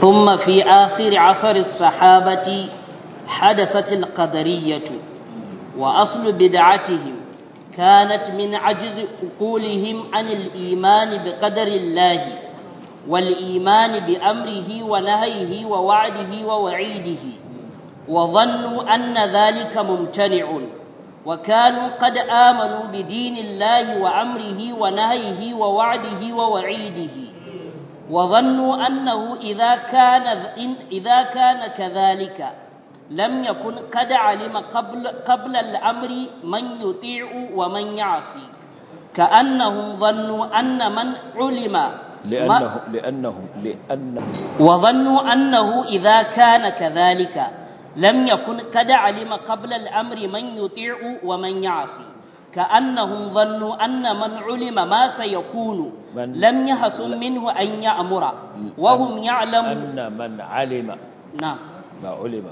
ثم في آخر عصر الصحابة حدثت القدرية وأصل بدعتهم كانت من عجز عقولهم عن الإيمان بقدر الله والإيمان بأمره ونهيه ووعده ووعيده وظنوا أن ذلك ممتنع وكانوا قد آمنوا بدين الله وأمره ونهيه ووعده ووعيده وظنوا أنه إذا كان, إذا كان كذلك لم يكن قد علم قبل, قبل الأمر من يطيع ومن يعصي كأنهم ظنوا أن من علم لأنه لأنهم لأنهم وظنوا أنه إذا كان كذلك لم يكن قد علم قبل الأمر من يطيع ومن يعصي كأنهم ظنوا أن من علم ما سيكون من لم يحسن منه أن يأمر وهم يعلمون أن من علم نعم ما علم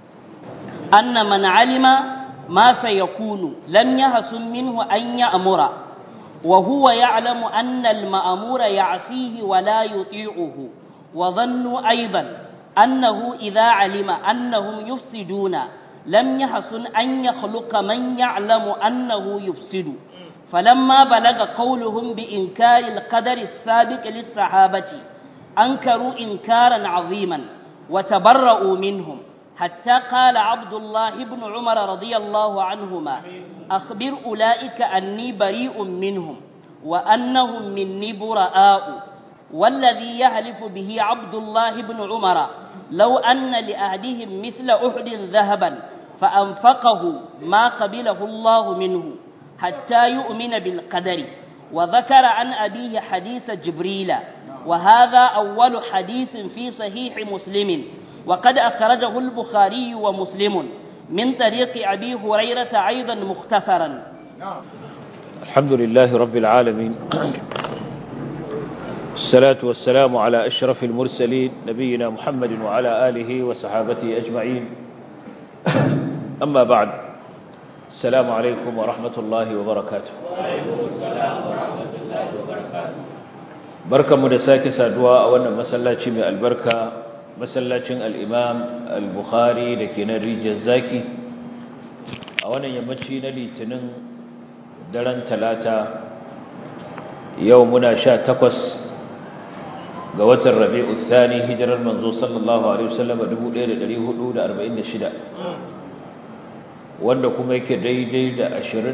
أن من علم ما سيكون لم يحسن منه أن يأمر وهو يعلم أن المأمور يعصيه ولا يطيعه وظنوا أيضا أنه إذا علم أنهم يفسدون لم يحسن أن يخلق من يعلم أنه يفسد فلما بلغ قولهم بإنكار القدر السابق للصحابة أنكروا إنكارا عظيما وتبرؤوا منهم حتى قال عبد الله بن عمر رضي الله عنهما أخبر أولئك أني بريء منهم وأنهم مني براء والذي يهلف به عبد الله بن عمر لو أن لأهدهم مثل أحد ذهبا فأنفقه ما قبله الله منه حتى يؤمن بالقدر وذكر عن أبيه حديث جبريل وهذا أول حديث في صحيح مسلم وقد أخرجه البخاري ومسلم من طريق أبي هريرة أيضا مختصرا الحمد لله رب العالمين الصلاة والسلام على أشرف المرسلين نبينا محمد وعلى آله وصحابته أجمعين أما بعد السلام عليكم ورحمة الله وبركاته بركة مدساك سادوا أولا مسلاتي من البركة مسلاتي الإمام البخاري لكي نريج الزاكي أولا يمشي نلي تنن درن ثلاثة يومنا شاء تقص ga watan rabi'u thani hijirar manzo sallallahu alaihi wasallam 1446 wanda kuma yake daidai da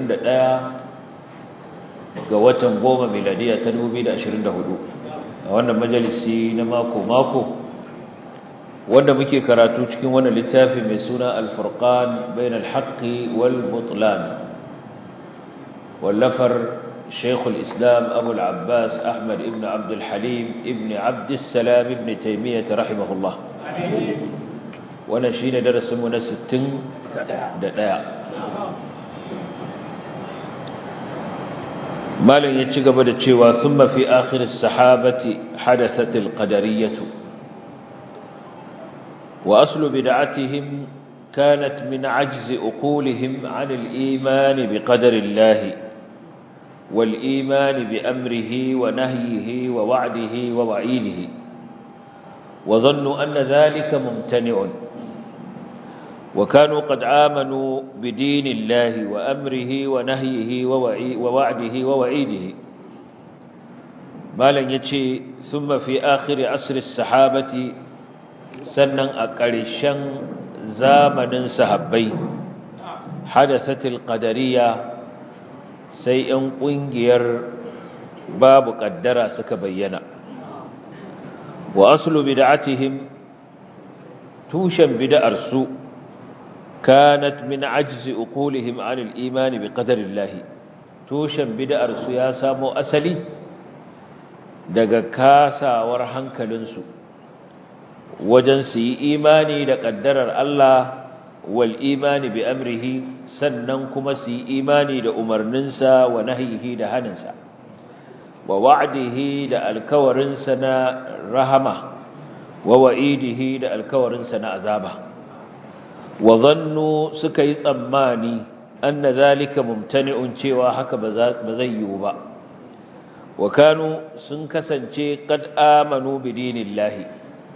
21 ga watan goma miladiya ta 2024 a wannan majalisi na mako mako wanda muke karatu cikin wannan littafi mai suna al-furqan bain al-haqqi wal butlan wallafar شيخ الإسلام أبو العباس أحمد ابن عبد الحليم ابن عبد السلام ابن تيمية رحمه الله ونشين درس من ستين دقاء ما لن يتشق بدأ ثم في آخر السحابة حدثت القدرية وأصل بدعتهم كانت من عجز أقولهم عن الإيمان بقدر الله والإيمان بأمره ونهيه ووعده ووعيده وظنوا أن ذلك ممتنع وكانوا قد آمنوا بدين الله وأمره ونهيه ووعده ووعيده ما لن يتشي ثم في آخر عصر السحابة سنن أقرشا زامن سهبي حدثت القدرية sai ‘yan ƙungiyar babu ƙaddara suka bayyana wa asulu bid'atihim tushen bid'arsu kanat min ajzi uqulihim anil imani bi qadarillahi tushen bid'arsu ya samo asali daga kasawar hankalinsu wajen su yi imani da ƙaddarar Allah wal imani bi amrihi sannan kuma su yi imani da umarninsa wa nahyihi da haninsa wa wa'dihi da alkawarinsa na rahama wa wa'idihi da alkawarinsa na azaba wa zannu suka yi tsammani anna zalika mumtani'un cewa haka ba zai yiwu ba wa kanu sun kasance qad amanu bi dinillahi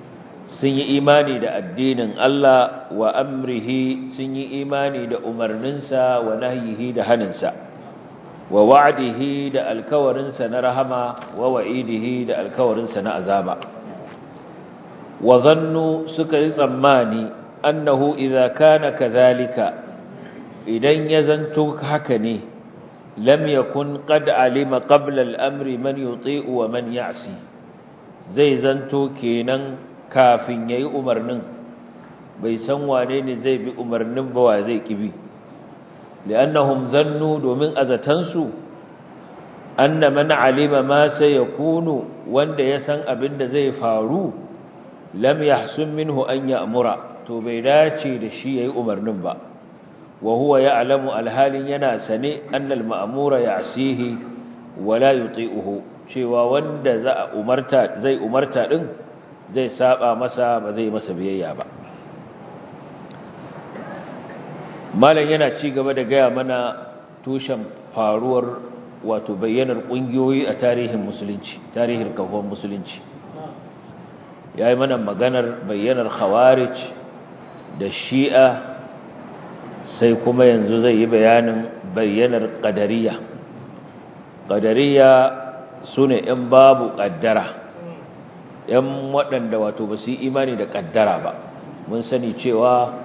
sun yi imani da addinin Allah wa amrihi sun yi imani da umarninsa wa nahyihi da haninsa wa wa'dihi da alkawarinsa na rahama wa wa'idihi da alkawarinsa na azaba wa zannu suka yi tsammani annahu idza kana kadhalika idan ya zanto haka ne lam yakun qad alima qabla al-amri man yuti'u wa man ya'si zai zanto kenan kafin yayi umarnin bai san wane ne zai bi umarnin ba wa zai kibi li'annahum zannu domin azatansu anna man alima ma sayakunu wanda ya san abin da zai faru lam yahsun minhu an ya'mura to bai dace da shi yayi umarnin ba wa huwa ya'lamu alhalin yana sane annal ma'mura ya'sihi wa la yuti'uhu cewa wanda za umarta zai umarta din zai saba masa ba zai masa biyayya ba malam yana ci gaba da gaya mana tushen faruwar wato bayyanar kungiyoyi a tarihin musulunci tarihin kafon musulunci yayi mana maganar bayyanar khawarij da shi'a sai kuma yanzu zai yi bayanin bayyanar ƙadariya ƙadariya su ne ‘yan babu ƙaddara ‘yan waɗanda wato ba su yi imani da ƙaddara ba mun sani cewa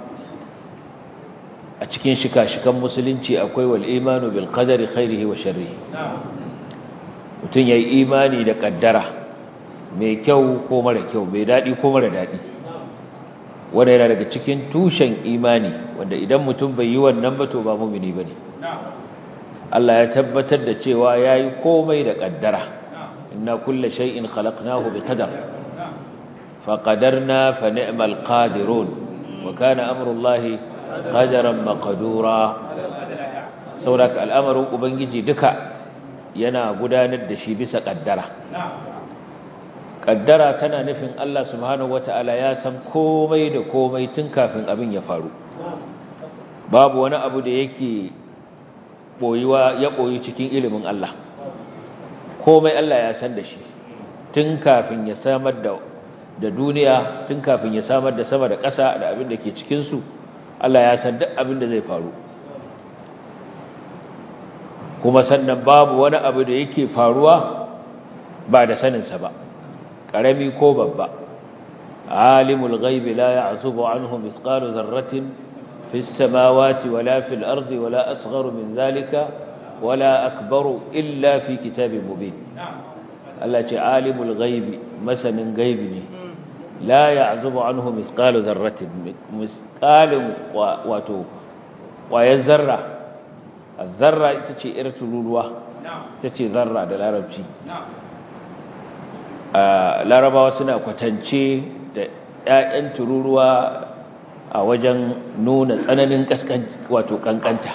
a cikin shika-shikan musulunci akwai wal imanu bil qadari khairihi wa sharrihi mutum ya yi imani da ƙaddara mai kyau ko mara kyau mai daɗi ko mara daɗi wanda yana daga cikin tushen imani wanda idan mutum bai yi wannan ba to ba mumini bane Allah ya tabbatar da cewa yayi komai da kaddara inna kulla shay'in khalaqnahu biqadar faqadarna fa ni'mal qadirun wa kana amrullahi qadaran maqdura saboda al'amarin ubangiji duka yana gudanar da shi bisa kaddara kaddara tana nufin Allah subhanahu wata'ala ya san komai da komai tun kafin abin ya faru babu wani abu da yake boyuwa ya boyi cikin ilimin Allah komai Allah ya san da shi tun kafin ya samar da da duniya tun kafin ya samar da sama da ƙasa da abin da ke cikin su Allah ya san duk abin da zai faru kuma sannan babu wani abu da yake faruwa ba da saninsa ba ƙarami ko babba alimul ghaibi la ya'zubu anhu mithqalu dharratin fis samawati wala fil ardi wala asgharu min dhalika wala akbaru illa fi kitabin mubin Allah ce alimul ghaibi masanin gaibi ne la ya'zubu anhu mithqalu dharratin mithqalin wato ƙwayar zarra zarra ita ce ir tururuwa ita ce zarra da larabci larabawa suna kwatance da ‘ya'yan tururuwa a wajen nuna tsananin wato kankanta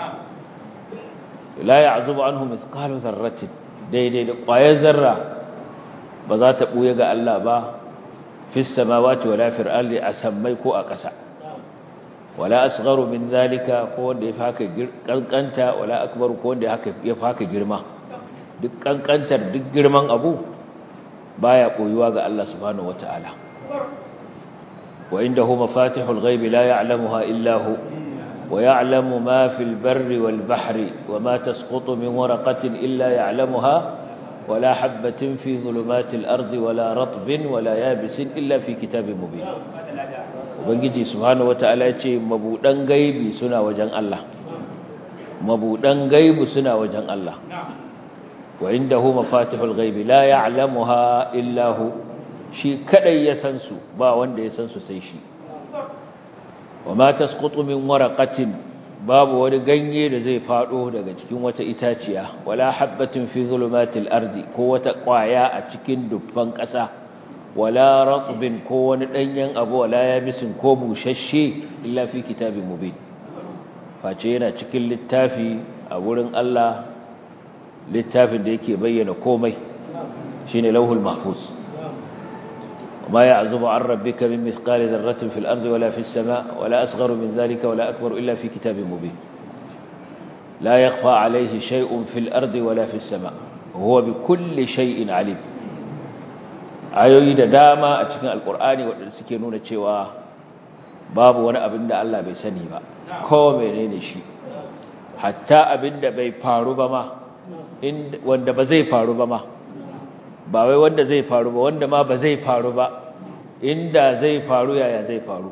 la ya azuba an hu miskalu zarratin daidai da ƙwayar zarra ba za ta ɓuye ga Allah ba fis samawati wala fil ardi a sammai ko a ƙasa wala asgharu min zalika ko wanda yafi haka kankanta wala akbar ko wanda yafi haka girma duk kankantar duk girman abu baya koyuwa ga Allah subhanahu wataala wa indahu mafatihul ghaibi la ya'lamuha illa hu wa ya'lamu ma fil barri wal bahri wa ma tasqutu min waraqatin illa ya'lamuha ولا حبة في ظلمات الأرض ولا رطب ولا يابس إلا في كتاب مبين ubangiji subhanahu wataala yace mabudan gaibi suna wajen Allah mabudan gaibi suna wajen Allah wa indahu mafatihul ghaibi la ya'lamuha illa hu shi kadai ya san su ba wanda ya san su sai shi wa ma tasqutu min waraqatin babu wani ganye da zai fado daga cikin wata itaciya wala habatin fi zulumatil ardi ko wata kwaya a cikin dubban ƙasa wala ratbin ko wani danyen abu wala yabisin ko bushashe illa fi kitabin mubin face yana cikin littafi a wurin Allah littafin da yake bayyana komai shine lauhul mahfuz وما يعزب عن ربك من مثقال ذرة في الأرض ولا في السماء ولا أصغر من ذلك ولا أكبر إلا في كتاب مبين لا يخفى عليه شيء في الأرض ولا في السماء وهو بكل شيء عليم ayoyi da dama a cikin alkur'ani waɗanda suke nuna cewa babu wani abin da Allah bai sani ba ko menene shi hatta abin da bai faru ba ma wanda ba zai faru ba ma ba wai wanda zai faru ba wanda ma ba zai faru ba inda zai faru yaya zai faru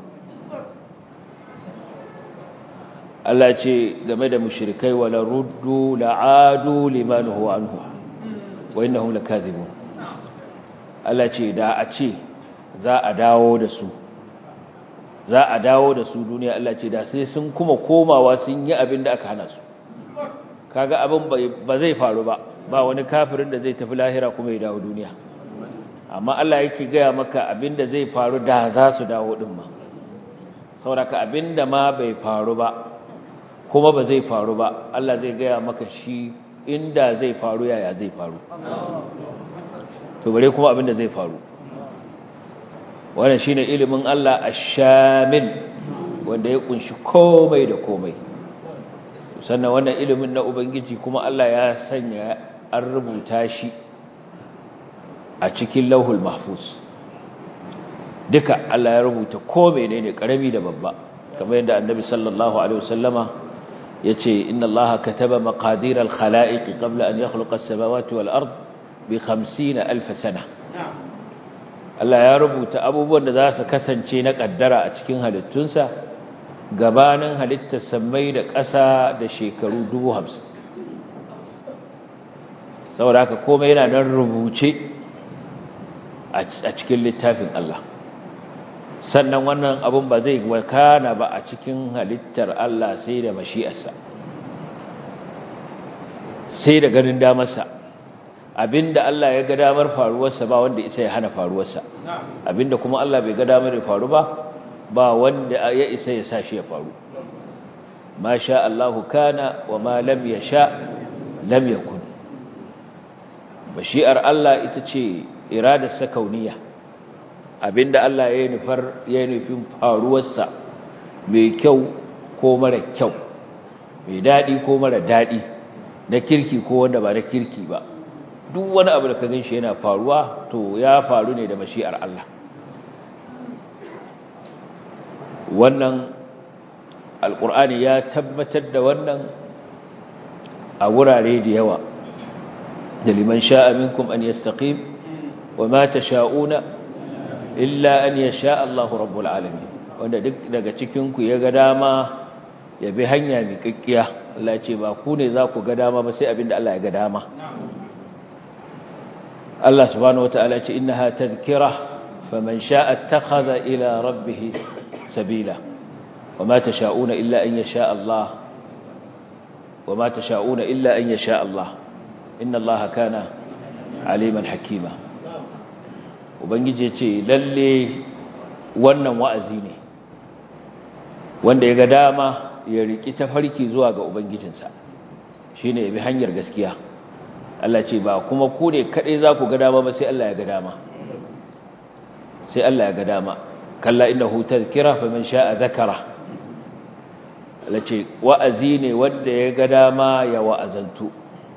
Allah ce game da mushrikai wala ruddu la'adu liman huwa anhu wa innahum lakazibun Allah ce da a ce za a dawo da su za a dawo da su duniya Allah ce da sai sun kuma komawa sun yi abin da aka hana su kaga abin ba zai faru ba ba wani kafirin da zai tafi lahira kuma ya dawo duniya amma Allah yake gaya maka abin da zai faru da za su dawo din ma sauraka abin da ma bai faru ba kuma ba zai faru ba Allah zai gaya maka shi inda zai faru yaya zai faru to bare kuma abin da zai faru wannan shine ilimin Allah ash-shamil wanda ya kunshi komai da komai sannan wannan ilimin na ubangiji kuma Allah ya sanya an rubuta shi a cikin lauhul mahfuz duka Allah ya rubuta ko menene karami da babba kamar yadda annabi sallallahu alaihi wasallama yace inna allaha kataba maqadir al-khalaiq qabla an yakhluqa as-samawati wal ard bi 50000 sana Allah ya rubuta abubuwan da za su kasance na kaddara a cikin halittunsa gabanin halittar sammai da ƙasa da shekaru 50 saboda haka komai yana nan rubuce a cikin littafin Allah sannan wannan abun ba zai wakana ba a cikin halittar Allah sai da mashi'arsa sai da ganin damarsa abinda Allah ya ga damar faruwarsa ba wanda isa ya hana faruwarsa abinda kuma Allah bai ga damar ya faru ba ba wanda ya isa ya sa shi ya faru ma sha Allahu kana wa ma lam yasha lam yakun mashi'ar Allah ita ce iradarsa kauniya abinda Allah ya nufar ya nufin faruwarsa mai kyau ko mara kyau mai dadi ko mara dadi na kirki ko wanda ba na kirki ba duk wani abu da ka ganshi yana faruwa to ya faru ne da mashi'ar Allah wannan alkur'ani ya tabbatar da wannan a wurare da yawa da liman sha'a minkum an yastaqim wa ma tasha'una illa an yasha Allahu rabbul alamin wanda duk daga cikin ku ya ga dama ya bi hanya mai kakkiya Allah ce ba ku ne za ku ga dama ba sai abinda Allah ya ga dama Allah subhanahu wataala ce innaha tadhkira faman sha'a ittakhadha ila rabbih sabila wama tasha'una illa an yasha Allah wama tasha'una illa an yasha Allah inna Allah kana aliman hakima ubangiji ce lalle wannan wa'azi ne wanda ya ga dama ya riki tafarki zuwa ga ubangijinsa shine ya bi hanyar gaskiya Allah ce ba kuma ku ne kadai za ku ga dama ba sai Allah ya ga dama sai Allah ya ga dama kalla innahu tadhkira faman sha'a dhakara Allah ce wa'azi ne wanda ya ga dama ya wa'azantu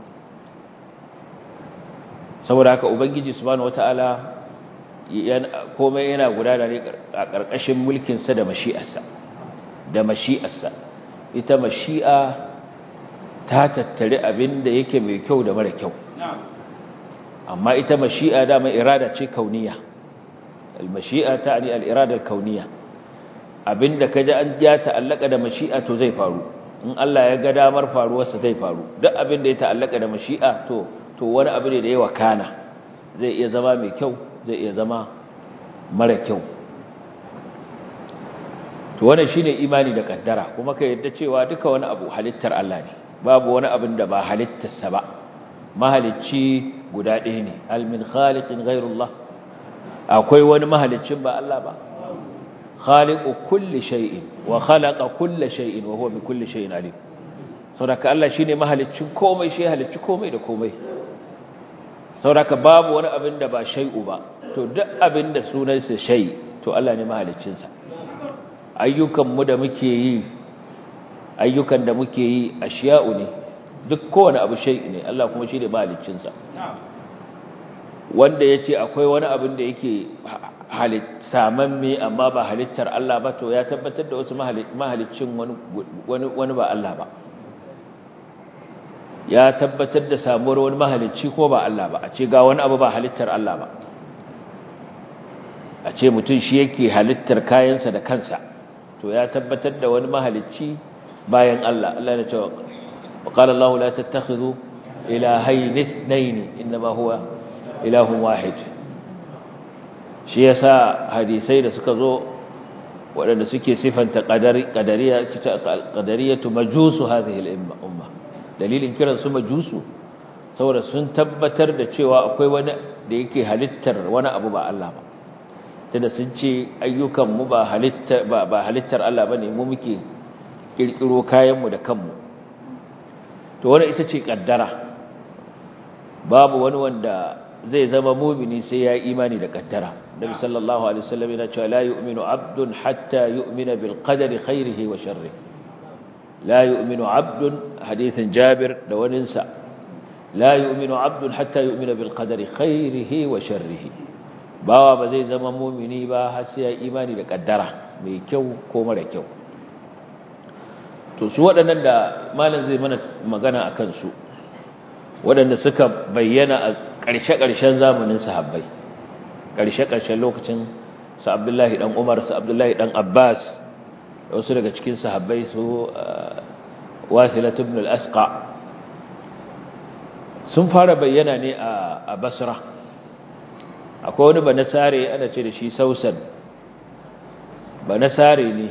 saboda haka ubangiji subhanahu wataala komai yana gudana ne a ƙarƙashin mulkinsa da mashi'arsa da mashi'arsa ita mashi'a ta tattare abin da yake mai kyau da mara kyau amma ita mashi'a dama irada ce kauniya al-mashi'a ta'ani al-irada al-kauniya abinda kaji an ya ta'allaka da mashi'a to zai faru in Allah ya ga damar faruwarsa zai faru duk abinda ya ta'allaka da mashi'a to to wani abu ne da yawa kana zai iya zama mai kyau zai iya zama mara kyau to wannan shine imani da kaddara kuma ka yadda cewa duka wani abu halittar Allah ne babu wani abin da ba halittarsa ba mahalicci guda ɗaya ne hal min khaliqin ghayrullah akwai wani mahaliccin ba Allah ba khaliqu kulli shay'in wa khalaqa kulli shay'in wa huwa bi kulli shay'in alim saboda Allah shine mahaliccin komai shi halicci komai da komai sauraka babu wani abin da ba shay'u ba to duk abin da sunansa shay to Allah ne mahaliccinsa ayyukanmu da muke yi ayyukan da muke yi ashiya'u ne duk kowane abu shay ne Allah kuma shi ne mahaliccinsa wanda ya ce akwai wani abin da yake samamme amma ba halittar Allah ba to ya tabbatar da wasu mahalicin wani ba Allah ba ya tabbatar da samuwar wani mahalicci ko ba Allah ba a ce ga wani abu ba halittar Allah ba a ce mutum shi yake halittar kayansa da kansa to ya tabbatar da wani mahalicci bayan Allah Allah ya ce wa qala Allah la tattakhidhu ilahayn ithnayn inma huwa ilahun wahid shi yasa hadisai da suka zo waɗanda suke sifanta qadariya qadariyatu majusu hadhihi al-umma dalilin kiran su majusu saboda sun tabbatar da cewa akwai wani da yake halittar wani abu ba Allah ba tunda sun ce ayyukan mu ba halittar ba halittar Allah bane mu muke kirkiro kayan mu da kanmu to wannan ita ce kaddara babu wani wanda zai zama mumini sai ya imani da kaddara nabi sallallahu alaihi wasallam yana cewa la yu'minu abdun hatta yu'mina bil qadari khairihi wa sharrihi la yu'minu abdun hadithin jabir da waninsa la yu'minu abdun hatta yu'mina bil qadari khairihi wa sharrihi bawa ba zai zama mumini ba har sai ya imani da kaddara mai kyau ko mara kyau to su waɗannan da malam zai mana magana akan su waɗanda suka bayyana a ƙarshe-ƙarshen zamanin sahabbai ƙarshe-ƙarshen lokacin su abdullahi ɗan umar su abdullahi ɗan abbas da wasu daga cikin sahabbai su wasilat ibn al-asqa sun fara bayyana ne a basra akwai wani banasare ana ce da shi sausan banasare ne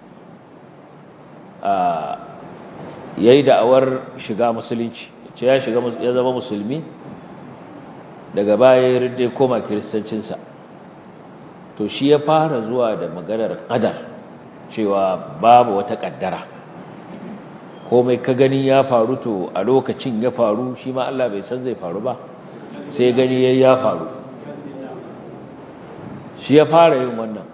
a yayi da'awar shiga musulunci ce ya shiga ya zama musulmi daga baya ya rinde koma kiristancinsa to shi ya fara zuwa da maganar qadar cewa babu wata kaddara komai ka gani ya faru to a lokacin ya faru shi ma Allah bai san zai faru ba sai gani yayi ya faru shi ya fara yin wannan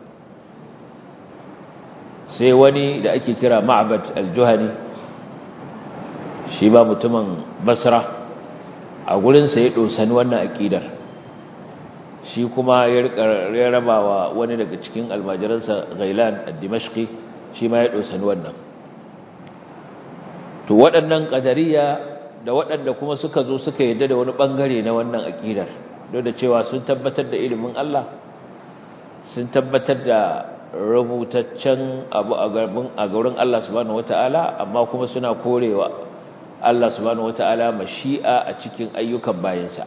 sai wani da ake kira Ma'bad al-Juhani shi ba mutumin Basra a gurinsa ya ɗosani wannan aƙidar shi kuma ya rabawa wani daga cikin almajiransa gailan a dimashki shi ma ya ɗosani wannan to waɗannan ƙadariya da waɗanda kuma suka zo suka yadda da wani ɓangare na wannan aƙidar don da cewa sun tabbatar da ilimin Allah sun tabbatar da rubutaccen abu a gurin Allah subhanahu wata'ala amma kuma suna korewa Allah subhanahu wata'ala mashi'a a cikin ayyukan bayansa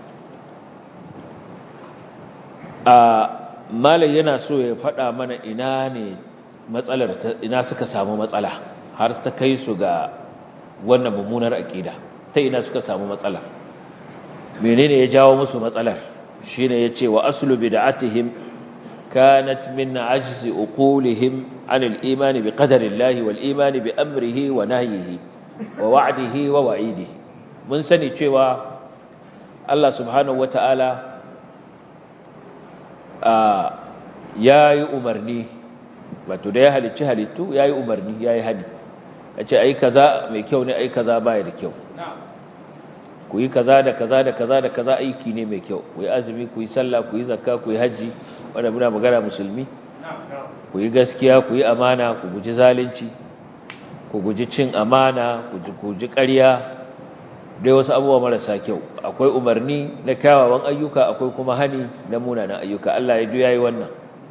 a malai yana so ya faɗa mana ina ne matsalar ina suka samu matsala har ta kai su ga wannan mummunar aqida ta ina suka samu matsala menene ya jawo musu matsalar shine yace wa aslu bid'atihim kanat min ajzi uqulihim an al-iman bi qadari Allah wal iman bi amrihi wa nahyihi wa wa'dihi wa wa'idihi mun sani cewa Allah subhanahu wata'ala yayi umarni wato da ya halicci halittu yayi umarni yayi hadi yace ai kaza mai kyau ne ai kaza baya da kyau ku yi kaza da kaza da kaza da kaza aiki ne mai kyau ku yi azumi ku yi sallah ku yi zakka ku yi haji wanda muna magana musulmi ku yi gaskiya ku yi amana ku guji zalunci ku guji cin amana ku guji ƙarya dai wasu abubuwa marasa kyau akwai umarni na kyawawan ayyuka akwai kuma hani na munanan ayyuka Allah ya duyayi wannan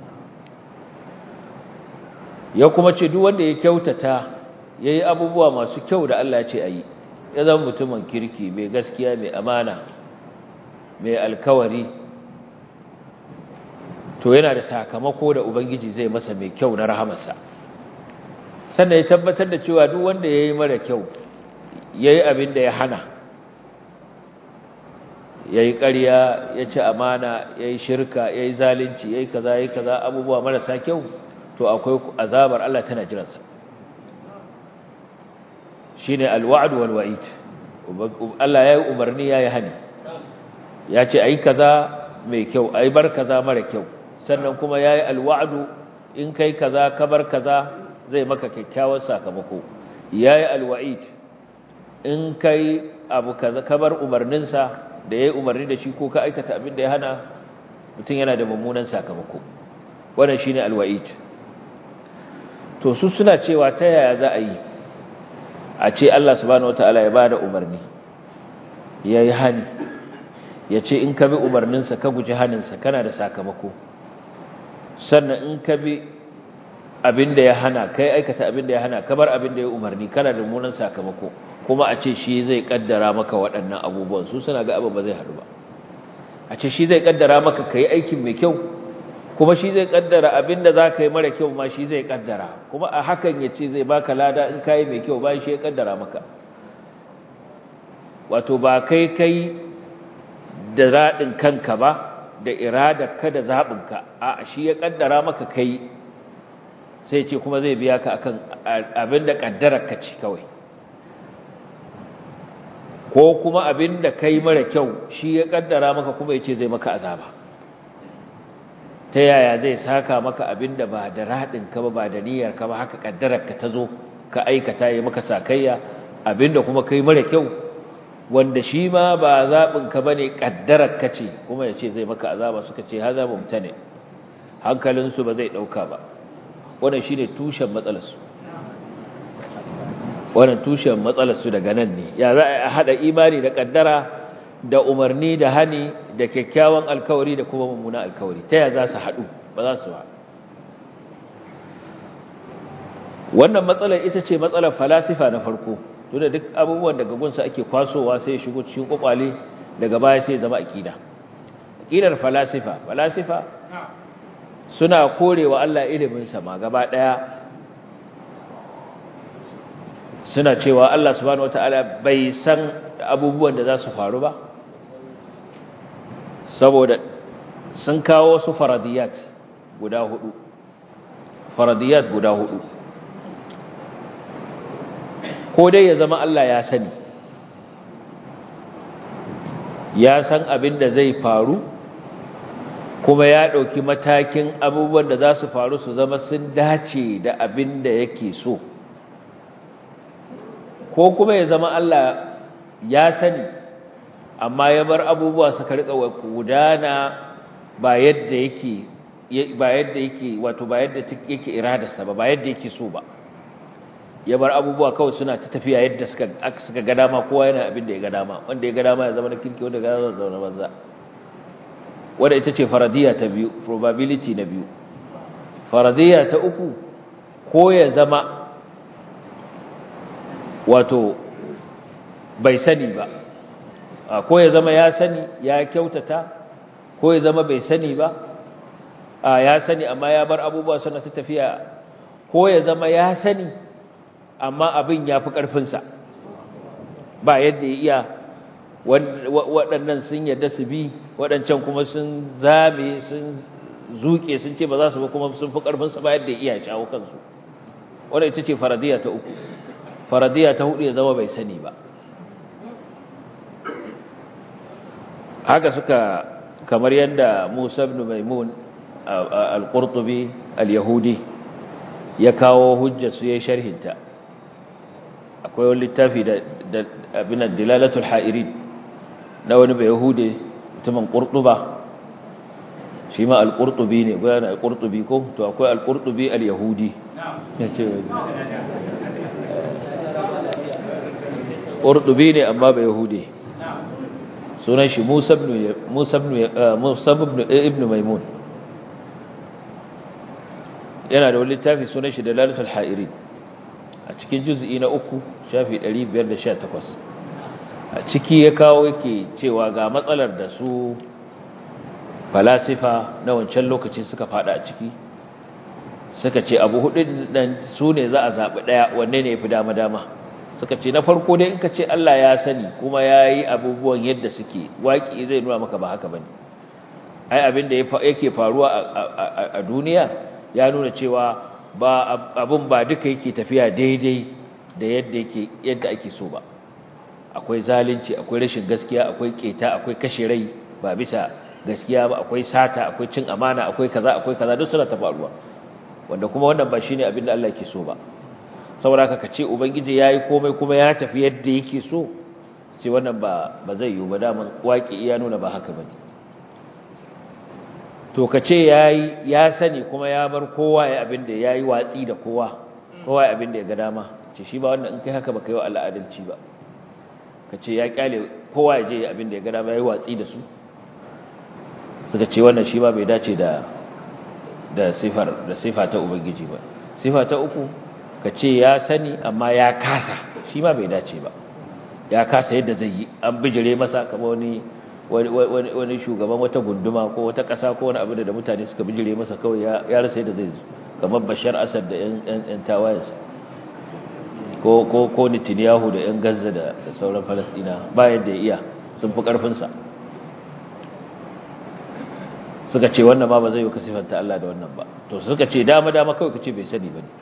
ya kuma ce duk wanda ya kyautata yayi abubuwa masu kyau da Allah ya ce ayi ya zama mutumin kirki mai gaskiya mai amana mai alkawari to yana da sakamako da ubangiji zai masa mai kyau na rahamarsa sannan ya tabbatar da cewa duk wanda ya yi mara kyau ya yi abin da ya hana ya yi ƙarya ya ci amana ya yi shirka ya yi zalunci ya yi kaza ya yi kaza abubuwa marasa kyau to akwai azabar Allah tana jiransa shi ne alwa'adu walwa'id Allah ya yi umarni ya yi hani ya ce a yi kaza mai kyau a yi bar kaza mara kyau sannan kuma ya yi alwa'adu in kai kaza ka bar kaza zai maka kyakkyawar sakamako yayi alwa'id in kai abu kaza kabar umarninsa da yayi umarni da shi ko ka aikata abin da ya hana mutum yana da mummunan sakamako wannan shine alwa'id to su suna cewa ta yaya za a yi a ce Allah subhanahu wataala ya bada umarni yayi hani ya ce in ka bi umarninsa ka guji haninsa kana da sakamako sannan in ka bi abin da ya hana kai aikata abin da ya hana kamar abin da ya umarni kana da munan sakamako kuma a ce shi zai kaddara maka waɗannan abubuwan su suna ga abin ba zai haɗu ba a ce shi zai kaddara maka kai aikin mai kyau kuma shi zai kaddara abin da za ka yi mara kyau ma shi zai kaddara kuma a hakan ya ce zai baka lada in ka yi mai kyau bayan shi ya kaddara maka wato ba kai kai da raɗin kanka ba da iradarka da zaɓinka a shi ya kaddara maka kai sai ce kuma zai biya ka akan abin da ƙaddararka ce kawai ko kuma abin da kai mara kyau shi ya ƙaddara maka kuma ya ce zai maka azaba ta yaya zai saka maka abin da ba da raɗinka ba ba da niyyarka ba haka ƙaddararka ta zo ka aikata ya maka sakayya abin da kuma kai mara kyau wanda shi ma ba zaɓinka ba ne ƙaddararka ce kuma ya ce zai maka azaba suka ce haza mumtane hankalinsu ba zai ɗauka ba wannan shine tushen matsalarsu wannan tushen matsalarsu daga nan ne ya za a hada imani da kaddara da umarni da hani da kyakkyawan alkawari da kuma mummuna alkawari ta ya za su hadu ba za su ba wannan matsalar ita ce matsalar falasifa na farko tunda duk abubuwan daga gunsa ake kwasowa sai ya shigo cikin kwakwale daga baya sai zama aqida aqidar falasifa falasifa suna korewa Allah iliminsa ma gaba ɗaya suna cewa Allah subhanahu wataala bai san abubuwan da za su faru ba saboda sun kawo wasu faradiyat guda hudu faradiyat guda hudu ko dai ya zama Allah ya sani ya san abin da zai faru kuma ya ɗauki matakin abubuwan da za su faru su zama sun dace da abin da yake so ko kuma ya zama Allah ya sani amma ya bar abubuwa suka rika gudana ba yadda yake ba yadda yake wato ba yadda yake iradarsa ba ba yadda yake so ba ya bar abubuwa kawai suna ta tafiya yadda suka suka ga dama kowa yana abin da ya ga dama wanda ya ga dama ya zama na kirki wanda ya ga dama ya banza wadda ita ce faradiya ta biyu probability na biyu faradiya ta uku ko ya zama wato bai sani ba ko ya zama ya sani ya kyautata ko ya zama bai sani ba ya sani amma ya bar abubuwa suna ta tafiya ko ya zama ya sani amma abin ya fi ƙarfinsa ba yadda ya iya waɗannan sun yadda su bi waɗancan kuma sun zame sun zuke sun ce ba za su ba kuma sun fi ƙarfinsa ba yadda iya shawo kansu wadda ita ce faradiya ta uku faradiya ta hudu ya zama bai sani ba haka suka kamar yadda musa ibn maimun al-qurtubi al-yahudi ya kawo hujjar su ya sharhinta akwai wani littafi da abin dilalatul ha'irin na wani bai yahude mutumin ƙurɗuba shi ma al-ƙurɗubi ne gwaya na al-ƙurɗubi ko to akwai al-ƙurɗubi al-yahudi ya ce ƙurɗubi ne amma bai yahude sunan shi musa ibn maimun yana da wani littafi sunan shi dilalatul ha'irin a cikin juz'i na uku shafi 518 a ciki ya kawo yake cewa ga matsalar da su falasifa na wancan lokaci suka fada a ciki suka ce abu hudun nan su ne za a zaɓi ɗaya wanne ne ya fi dama-dama suka ce na farko dai in ka ce Allah ya sani kuma ya yi abubuwan yadda suke waƙi zai nuna maka ba haka ba ne ai abin da yake faruwa a duniya ya nuna cewa ba abin ba duka yake tafiya daidai da yadda yake yadda ake so ba akwai zalunci akwai rashin gaskiya akwai keta akwai kashe rai ba bisa gaskiya ba akwai sata akwai cin amana akwai kaza akwai kaza duk suna ta faruwa wanda kuma wannan ba shine abin da Allah yake so ba saboda haka kace ubangiji yayi komai kuma ya tafi yadda yake so ce wannan ba ba zai yiwu ba daman waki iya nuna ba haka bane to ka ce yayi ya sani kuma ya bar kowa ya abin da yayi watsi da kowa kowa ya abin da ya ga dama ce shi ba wannan in kai haka baka yi wa al'adalci ba ka ce ya kyale kowa ya je abin da ya ga dama yayi watsi da su suka ce wannan shi ba bai dace da da sifar da sifa ta ubangiji ba sifa ta uku ka ce ya sani amma ya kasa shi ma bai dace ba ya kasa yadda zai yi an bijire masa kamar wani wani shugaban wata gunduma ko wata ƙasa ko wani abu da mutane suka bijire masa kawai ya rasa yadda zai kamar bashar asad da yan tawayensa ko ko ko Netanyahu da yan Gaza da sauran Falastina bayan da ya iya sun fi karfin sa suka ce wannan ma ba zai yi ka sifanta Allah da wannan ba to suka ce dama dama kawai kace bai sani bane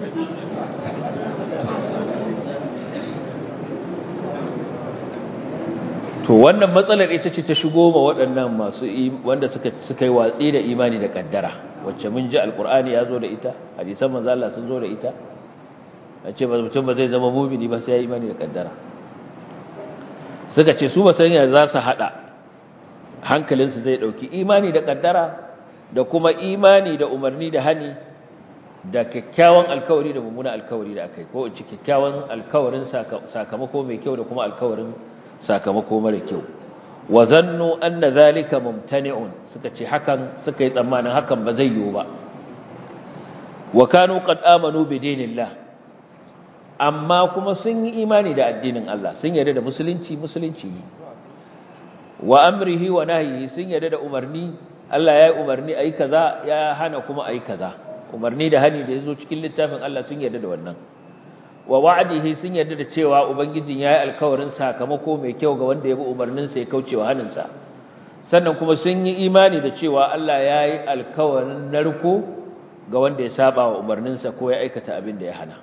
to wannan matsalar ita ce ta shigo ma waɗannan masu wanda suka suka yi watsi da imani da kaddara wacce mun ji alqur'ani ya zo da ita hadisan manzo Allah sun zo da ita a ce mutum ba zai zama mumini ba sai ya imani da kaddara suka ce su ba san ya za su hada hankalinsu zai dauki imani da kaddara da kuma imani da umarni da hani da kyakkyawan alkawari da mummunan alkawari da akai ko ci kyakkyawan alkawarin sakamako mai kyau da kuma alkawarin sakamako mara kyau wa zannu anna zalika mumtani'un suka ce hakan suka yi tsammanin hakan ba zai yiwu ba wa kanu qad amanu bi dinillah amma kuma sun yi imani da addinin Allah sun yarda da musulunci musulunci ne wa amrihi wa nahyihi sun yarda da umarni Allah ya yi umarni ayi kaza ya hana kuma ayi kaza umarni da hani da yazo cikin littafin Allah sun yarda da wannan wa wa'dihi sun yarda da cewa ubangijin yayi alkawarin sakamako mai kyau ga wanda ya bi umarnin sa ya kaucewa hanin sa sannan kuma sun yi imani da cewa Allah yayi alkawarin narko ga wanda ya saba wa umarnin sa ko ya aikata abin da ya hana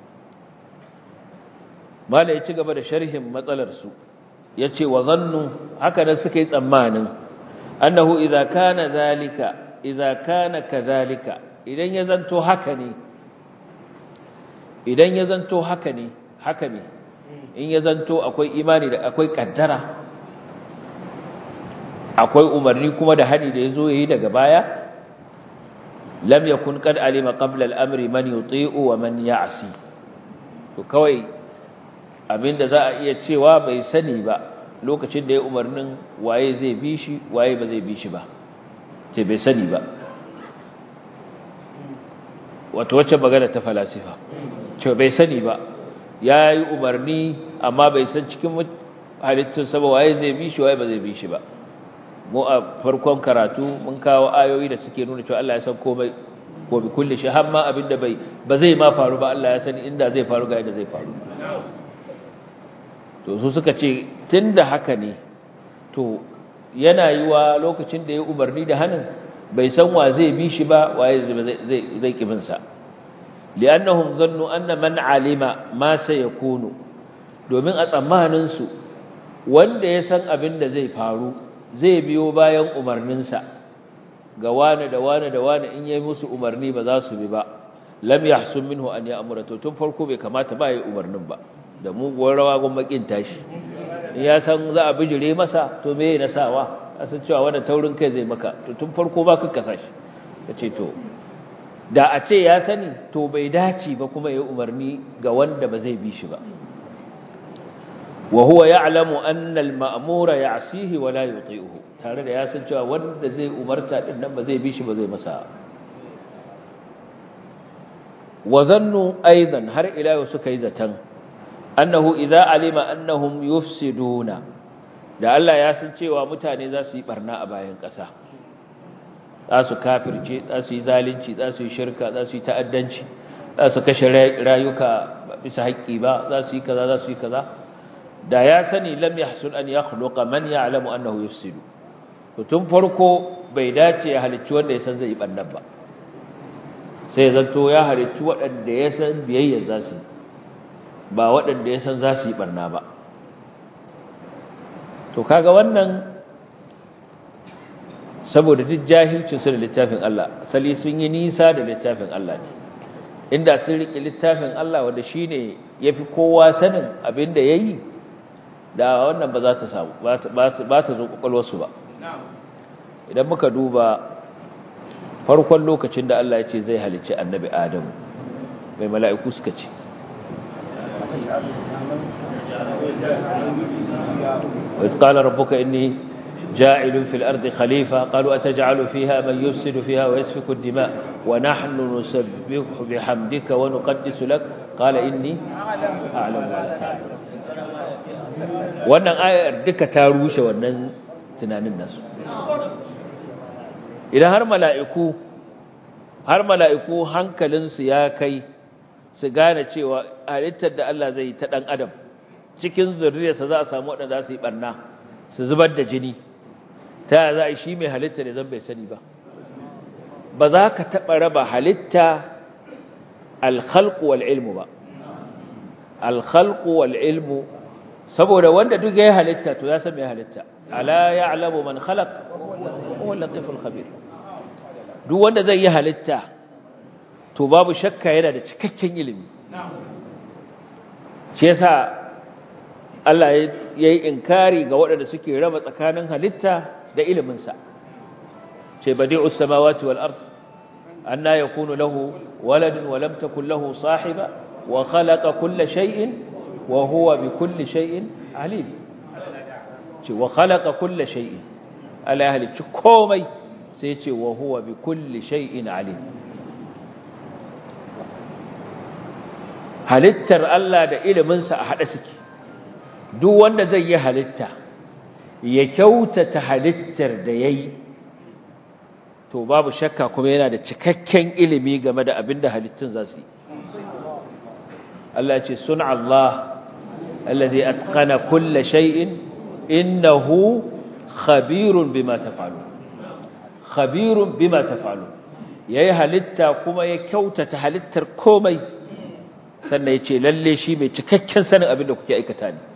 mala ya ci gaba da sharhin matsalar su yace wa zannu haka nan suka yi tsammanin annahu idza kana zalika idza kana kadhalika idan ya zanto haka ne idan ya zanto haka ne haka ne in ya zanto akwai imani da akwai kaddara akwai umarni kuma da hani da yazo yayi daga baya lam yakun qad alima qabla al-amri man yuti'u wa man ya'si to kawai abinda za a iya cewa bai sani ba lokacin da ya umarnin waye zai bi shi waye ba zai bi shi ba ce bai sani ba wato wacce magana ta falasifa ce bai sani ba ya yi umarni amma bai san cikin halittun saba waye zai bi shi waye ba zai bi shi ba mu a farkon karatu mun kawo ayoyi da suke nuna cewa Allah ya san komai ko bi kulli shi har ma abinda bai ba zai ma faru ba Allah ya sani inda zai faru ga yadda zai faru to su suka ce tunda haka ne to yana yi wa lokacin da ya umarni da hannun bai san wa zai bi shi ba waye zai zai kibin sa li'annahum zannu anna man alima ma sayakunu domin a tsammanin su wanda ya san abin da zai faru zai biyo bayan umarnin sa ga wani da wani da wani in yayi musu umarni ba za su bi ba lam yahsun minhu an ya'mura to tun farko bai kamata ba yayi umarnin ba da muguwar rawa gun makin tashi in ya san za a bijire masa to me na sawa a san cewa wannan taurin kai zai maka to tun farko ba ka kasa shi kace to da a ce ya sani to bai dace ba kuma yayi umarni ga wanda ba zai bi shi ba wa huwa ya'lamu anna al-ma'mura ya'sihi wa la yuti'uhu tare da ya san cewa wanda zai umarta din nan ba zai bi shi ba zai masa wa zannu aidan har ila yau suka yi zatan annahu idza alima annahum yufsiduna da Allah ya san cewa mutane za su yi barna a bayan ƙasa za su kafirce za su yi zalunci za su yi shirka za su yi ta'addanci za su kashe rayuka bisa haƙƙi ba za su yi kaza za su yi kaza da ya sani lam yahsun an yakhluqa man ya'lamu annahu yufsidu to tun farko bai dace ya halicci wanda ya san zai yi barna ba sai ya zanto ya halicci waɗanda ya san biyayya za su ba waɗanda ya san za su yi barna ba to kaga wannan saboda duk jahilcin su da littafin Allah asali sun yi nisa da littafin Allah ne inda sun riƙe littafin Allah wanda shine yafi kowa sanin abin da yayi da wannan ba za ta samu ba ta zo kwakwalwarsu ba idan muka duba farkon lokacin da Allah ya ce zai halicci annabi Adamu mai mala'iku suka ce وإذ قال ربك إني جاعل في الأرض خليفة قالوا أتجعل فيها من يفسد فيها ويسفك الدماء ونحن نسبح بحمدك ونقدس لك قال إني أعلم ما لا تعلم wannan ayar duka ta rushe wannan tunanin nasu idan har mala'iku har mala'iku hankalinsu ya kai su gane cewa halittar da Allah zai yi ta ɗan adam cikin zurriyarsa za a samu waɗanda za su yi ɓarna su zubar da jini ta za a yi shi mai halitta ne zan bai sani ba ba za ka taɓa raba halitta alkhalku wal ilmu ba alkhalku wal ilmu saboda wanda duk ya halitta to ya san mai halitta ala ya'lamu man khalaq huwa al-latiful khabir duk wanda zai yi halitta to babu shakka yana da cikakken ilimi shi yasa Allah ya yi inkari ga waɗanda suke raba tsakanin halitta da iliminsa ce badi'us samawati wal ard anna yakunu lahu waladun wa lam takul lahu sahiba wa khalaqa kulla shay'in wa huwa bi kulli shay'in alim ce wa khalaqa kulla shay'in Allah ya halicci komai sai ce wa huwa bi kulli shay'in alim halittar Allah da iliminsa a haɗe suke duk wanda zai yi halitta ya kyautata halittar da ya yi to babu shakka kuma yana da cikakken ilimi game da abin da halittun za su yi Allah ce sun Allah allazi atqana kulla shay'in innahu khabirun bima taf'alun khabirun bima taf'alun yayi halitta kuma ya kyautata halittar komai sannan ya ce lalle shi mai cikakken sanin abin da kuke aikata ne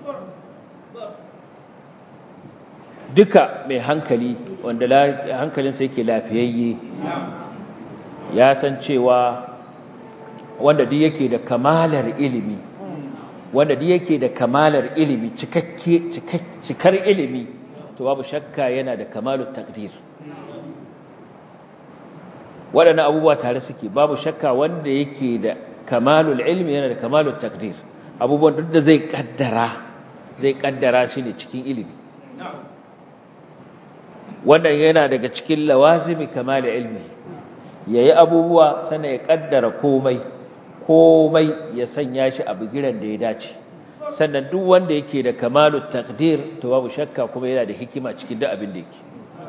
duka mai hankali wanda hankalinsa yake lafiyayye ya san cewa wanda duk yake da kamalar ilimi wanda duk yake da kamalar ilimi cikakke cikar ilimi to babu shakka yana da kamalut takdir waɗannan abubuwa tare suke babu shakka wanda yake da kamalul ilmi yana da kamalul takdir abubuwan duk da zai kaddara zai kaddara shi ne cikin ilimi wannan yana daga cikin lawazimi kamalul ilmi yayi abubuwa sannan ya kaddara komai komai ya sanya shi a bigiran da ya dace sannan duk wanda yake da kamalut takdir to babu shakka kuma yana da hikima cikin duk abin da yake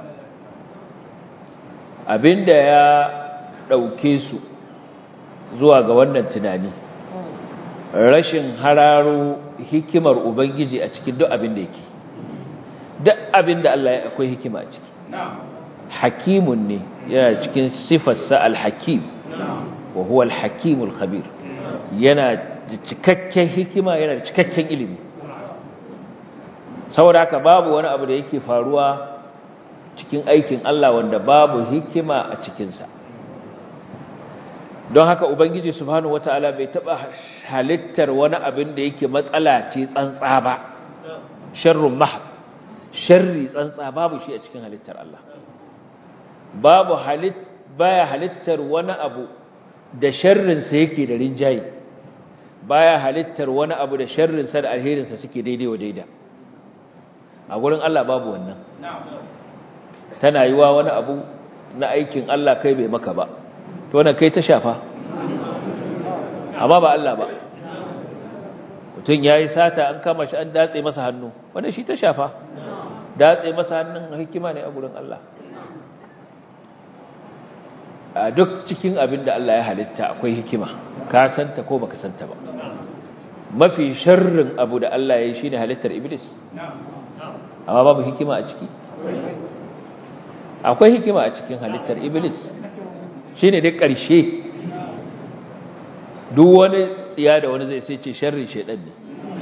abinda ya dauke su zuwa ga wannan tunani rashin hararo hikimar ubangiji a cikin duk abin da yake duk abin da Allah ya akwai hikima a ciki hakimun ne yana cikin sifarsa al-hakim wa huwa al-hakimul khabir yana da cikakken hikima yana da cikakken ilimi saboda haka babu wani abu da yake faruwa cikin aikin Allah wanda babu hikima a cikinsa don haka ubangiji subhanahu wataala bai taba halittar wani abin da yake matsala ce tsantsa ba sharrun mahd sharri tsantsa babu shi a cikin halittar Allah babu halit baya halittar wani abu da sharrin sa yake da rinjayi baya halittar wani abu da sharrin sa da alherin sa suke daidai wa daida a gurin Allah babu wannan tana yiwa wani abu na aikin Allah kai bai maka ba to wannan kai ta shafa amma ba Allah ba mutum yayi sata an kama shi an datse masa hannu wannan shi ta shafa datse masa hannun hikima ne a gurin Allah a duk cikin abin da Allah ya halitta akwai hikima ka santa ko baka santa ba mafi sharrin abu da Allah ya yi shine halittar iblis amma babu hikima a ciki akwai hikima a cikin halittar iblis shi ne dai ƙarshe duk wani tsiya da wani zai sai ce sharrin shaidan ne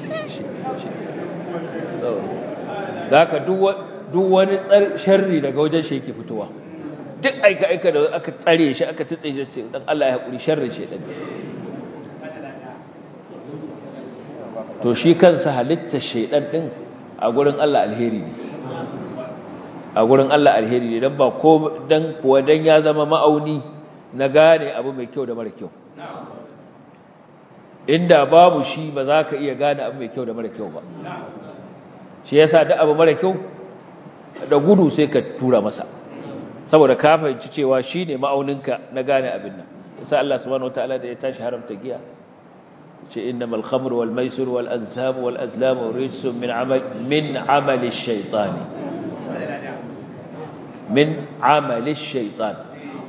za ka duk wani sharri daga wajen shi yake fitowa duk aika-aika da aka tsare shi aka tutse shi ce dan Allah ya haƙuri sharrin shaidan ne to shi kansa halitta shaidan din a gurin Allah alheri ne a gurin Allah alheri ne dan ba ko dan kuwa dan ya zama ma'auni na gane abu mai kyau da mara kyau inda babu shi ba za ka iya gane abu mai kyau da mara kyau ba shi yasa duk abu mara kyau da gudu sai ka tura masa saboda ka fahimci cewa shine ma'auninka na gane abin nan sai Allah subhanahu wataala da ya tashi haramta giya ce innamal khamr wal maisir wal ansab wal azlam rijsun min amal min amali shaytani min amali shaytan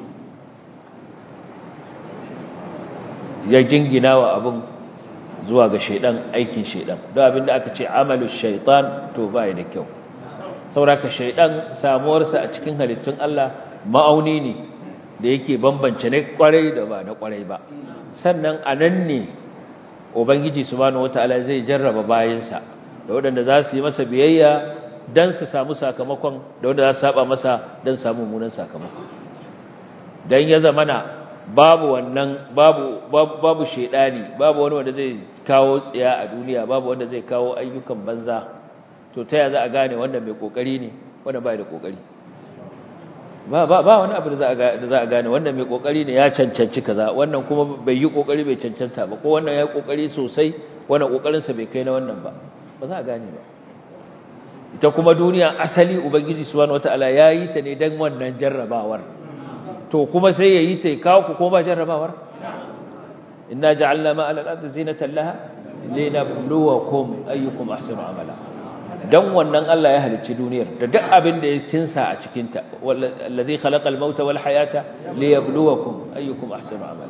ya jingina wa abin zuwa ga shaidan aikin shaidan don abinda aka ce amalu shaitan to bai da kyau sauraka shaidan samuwarsa a cikin halittun Allah ma'auni ne da yake bambance na kwarai da ba na kwarai ba sannan a nan ne ubangiji subhanahu wataala zai jarraba bayansa da waɗanda za su yi masa biyayya dan su samu sakamakon da wanda za su saba masa dan samu mummunan sakamako dan ya zamana babu wannan babu babu shedani babu wani wanda zai kawo tsiya a duniya babu wanda zai kawo ayyukan banza to ta ya za a gane wanda mai kokari ne wanda bai da kokari ba ba ba wani abu da za a da za a gane wanda mai kokari ne ya cancanci kaza wannan kuma bai yi kokari bai cancanta ba ko wannan ya yi kokari sosai wannan kokarin sa bai kai na wannan ba ba za a gane ba ita kuma duniya asali ubangiji subhanahu wataala yayi ta ne dan wannan jarrabawar to kuma sai yayi ta kawo ku ko ba jarrabawar inna ja'alna ma 'ala al-ardi zinatan laha linabluwakum ayyukum ahsanu amala dan wannan Allah ya halicci duniyar da duk abin da ya tinsa a cikin ta wallazi khalaqa al-mauta wal hayata liyabluwakum ayyukum ahsanu amala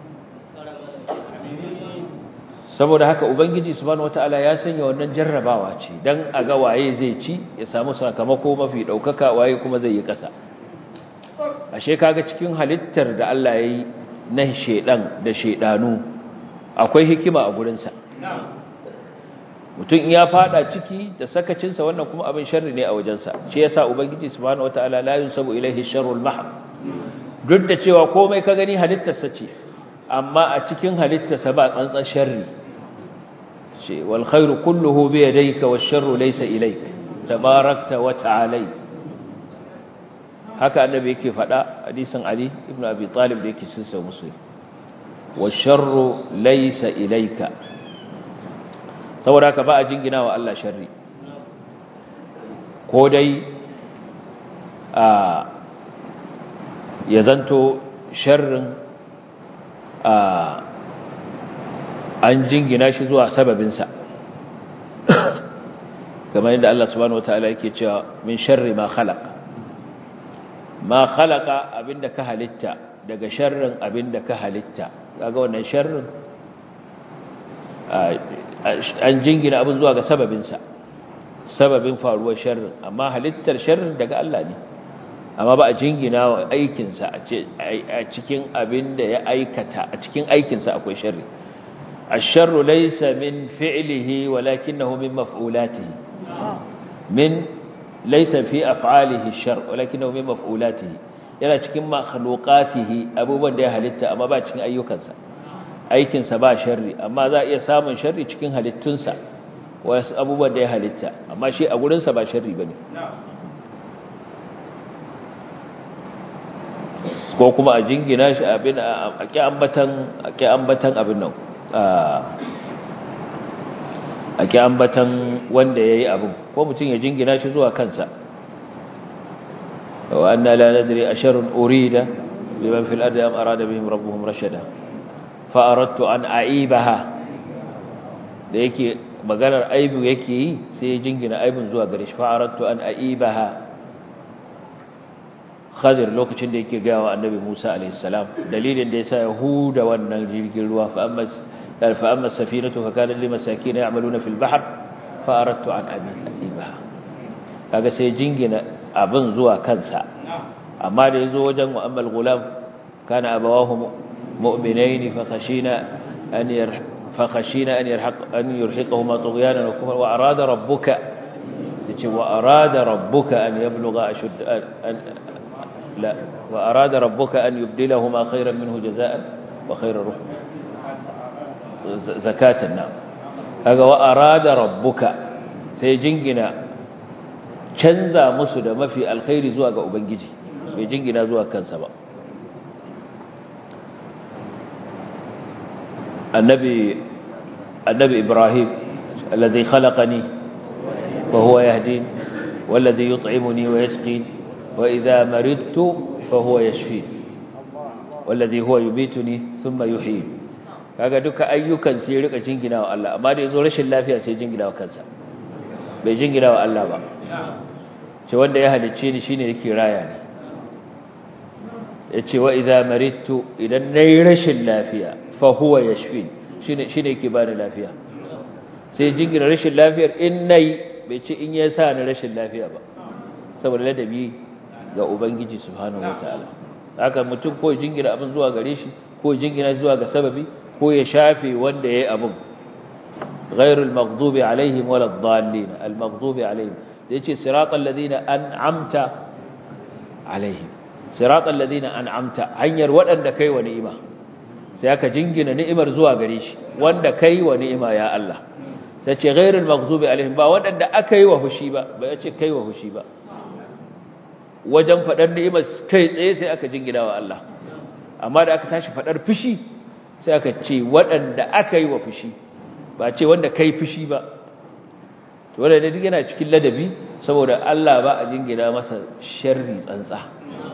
saboda haka ubangiji subhanahu wataala ya sanya wannan jarrabawa ce dan a ga waye zai ci ya samu sakamako mafi daukaka waye kuma zai yi kasa ashe kaga cikin halittar da Allah yayi na shedan da shedanu akwai hikima a gurin sa mutum ya fada ciki da sakacin sa wannan kuma abin sharri ne a wajen sa shi yasa ubangiji subhanahu wataala la yunsabu ilaihi sharrul mahd duk da cewa komai ka gani halittar sa ce amma a cikin halittar sa ba tsantsan sharri ce wal khairu kulluhu bi yadayka wash sharru laysa ilayk tabarakta wa ta'alayt haka annabi yake faɗa hadisin Ali ibn Abi Talib da yake cikin sahih Muslim washarru laysa ilayka saboda haka ba a jingina wa Allah sharri ko dai a ya zanto sharrin a an jingina shi zuwa sababinsa kamar yadda Allah subhanahu wataala yake cewa min sharri ma khalaqa ma khalaqa abinda ka halitta daga sharrin abinda ka halitta kaga wannan sharrin an jingina abin zuwa ga sababinsa sababin faruwar sharrin amma halittar sharrin daga Allah ne amma ba a jingina wa aikinsa a cikin abin da ya aikata a cikin aikinsa akwai sharri الشر ليس من فعله ولكنه من مفعولاته من ليس في أفعاله الشر ولكنه من مفعولاته yana cikin makhluqatihi abubuwan da ya halitta amma ba cikin ayyukansa aikinsa ba sharri amma za a iya samun sharri cikin halittunsa wasu abubuwan da ya halitta amma shi a gurinsa ba sharri bane ko kuma a jingina shi abin a ki ambatan a ki ambatan abin nan a ki ambatan wanda yayi abin ko mutum ya jingina shi zuwa kansa wa anna la nadri asharun urida biman fil ardi am arada bihim rabbuhum rashada fa aradtu an aibaha da yake maganar aibu yake yi sai ya jingina aibun zuwa gare shi fa aradtu an aibaha Khadir lokacin da yake gaya wa Annabi Musa alayhi salam dalilin da yasa Yahuda wannan jirgin ruwa fa amma fa amma safinatu fa kana lil masakin ya'maluna fil bahr fa aradtu an abiha kaga sai jingina abin zuwa kansa amma da yazo wajen mu'ammal gulam kana abawahu mu'minain fa khashina an yar fa khashina an yarhaq an yurhiqahuma tughyanan wa kufra wa arada rabbuka sai wa arada rabbuka an yablugha ashud لا وأراد ربك أن يبدلهما خيرا منه جزاء وخير روح زكاة النعم kaga wa arada rabbuka sai jingina canza musu da mafi alkhairi zuwa ga ubangiji bai jingina zuwa kansa ba annabi annabi ibrahim alladhi khalaqani wa huwa yahdin والذي يطعمني ويسقين وإذا مرضت فهو يشفين والذي هو يميتني ثم يحيين kaga duka ayyukan sai rika jingina wa Allah amma da yazo rashin lafiya sai jingina wa kansa bai jingina wa Allah ba ce wanda ya halicce ni shine yake raya ni yace wa idza maridtu idan nayi rashin lafiya fa huwa yashfin shine shine yake bani lafiya sai jingina rashin lafiyar in nayi bai ce in ya sa ni rashin lafiya ba saboda ladabi ga ubangiji subhanahu wataala haka mutum ko jingina abin zuwa gare shi ko jingina zuwa ga sababi ko ya shafe wanda yayi abin ghairul maghdubi alaihim waladdallin almaghdubi alaihim yace siratal ladina an'amta alaihim siratal ladina an'amta hanyar wadanda kai wa ni'ima sai aka jingina ni'imar zuwa gare shi wanda kai wa ni'ima ya Allah sai ce ghairul maghdubi alaihim ba wadanda aka yi wa fushi ba ba yace kai wa fushi ba wajen fadar ni'imar kai tsaye sai aka jingina wa Allah amma da aka tashi fadar fushi sai aka ce wadanda aka yi wa fushi ba ce wanda kai fushi ba to wanda duk yana cikin ladabi saboda Allah ba a jingina masa sharri tsantsa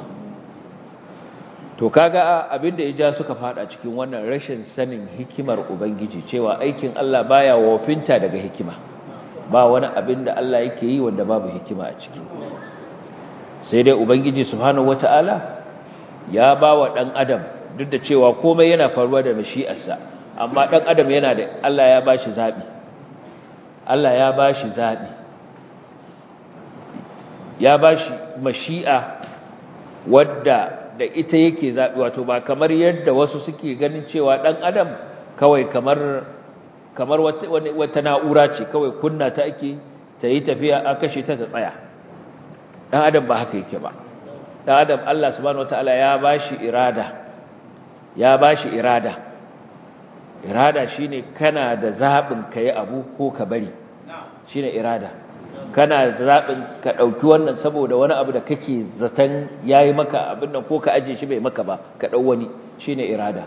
to kaga abinda ya ja suka fada cikin wannan rashin sanin hikimar ubangiji cewa aikin Allah baya wofinta daga hikima ba wani abinda Allah yake yi wanda babu hikima a ciki sai dai ubangiji subhanahu wataala ya bawa dan adam duk da cewa komai yana faruwa da mashi'arsa amma dan adam yana da Allah ya bashi zabi Allah ya bashi zabi ya bashi mashi'a wadda da ita yake zaɓi wato ba kamar yadda wasu suke ganin cewa ɗan adam kawai kamar kamar wata na'ura ce kawai kunna ta ake ta yi tafiya a kashe ta ta tsaya ɗan adam ba haka yake ba ɗan adam Allah subhanahu wataala ya bashi irada ya bashi irada irada shine kana da zaɓin ka yi abu ko ka bari shine irada kana zaɓin ka ɗauki wannan saboda wani abu da kake zaton ya yi maka abin nan ko ka ajiye shi bai maka ba ka ɗau wani shi ne irada